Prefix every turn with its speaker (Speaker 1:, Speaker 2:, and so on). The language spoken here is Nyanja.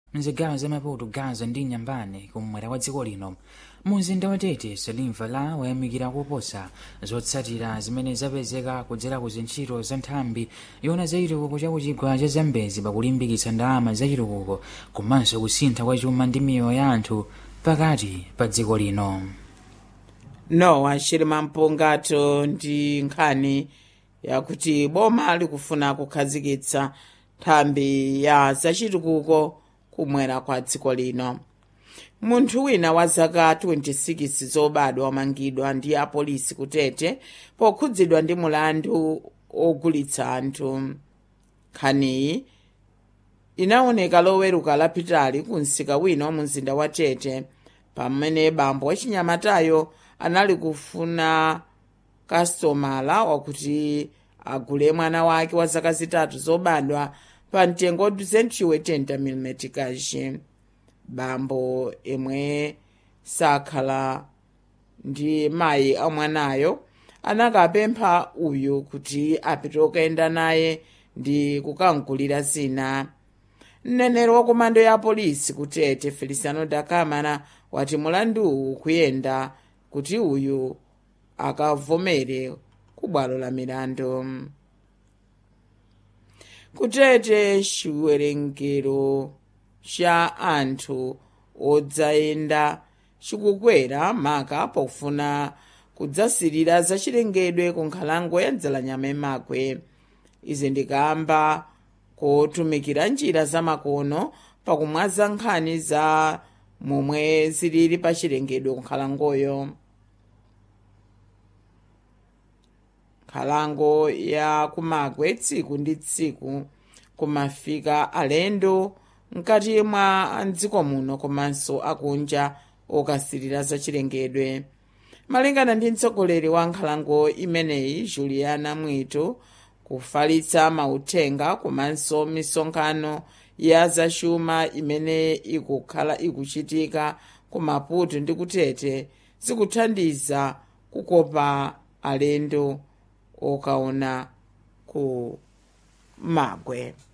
Speaker 1: mzigawo za maputo gaza ndi nyambane kumwera kwa dziko lino mumzinda watete salimva la wayamikira kuposa zotsatira zimene zapezeka kudzera ku zintchito za nthambi yona za chitukuko cha kuchigwa cha zambezi pakulimbikitsa ndalama za chitukuko komanso kusintha kwa chuma ndi miyoyo ya anthu pakati pa dziko lino
Speaker 2: nowa chilima mpungato ndi nkhani yakuti boma likufuna kukhazikitsa nthambi ya zachitukuko kumwera kwa dziko lino munthu wina wa zaka 26 zobadwa wamangidwa ndi apolisi kutete pokhudzidwa ndi mulandu ogulitsa anthu nkhaniyi inaoneka loweruka lapitali ku msika wina wa mumzinda wa tete pamene bambo wachinyamatayo anali kufuna kastomala wakuti agule mwana wake wa zaka zitatu zobadwa pa mtengo wa 280 mm kachi bambo imwe sakhala ndi mayi a mwanayo anakapempha uyu kuti apite okayenda naye ndi kukamgulira zina mneneri wa komando ya polisi kutete feliciano da camara wati mulanduwu kuyenda kuti uyu akavomere ku bwalo la milandu kutete chiwerengero cha anthu odzayenda chikukwera maka pofuna kudzasirira zachilengedwe ku nkhalango ya dzalanyama imakwe izi ndikamba kotumikira njira zamakono pakumwaza nkhani za momwe zilili pa chilengedwe ku nkhalangoyo nkhalango ya kumakwe tsiku ndi tsiku kumafika alendo mkati mwa mdziko muno komanso akunja okasirira zachilengedwe malingana ndi mtsogoleri wa nkhalango imeneyi juliana mwito kufalitsa mauthenga komanso misonkhano ya zachuma imene ikukhala ikuchitika ku maputo ndi kutete zikuthandiza kukopa alendo okaona ku magwe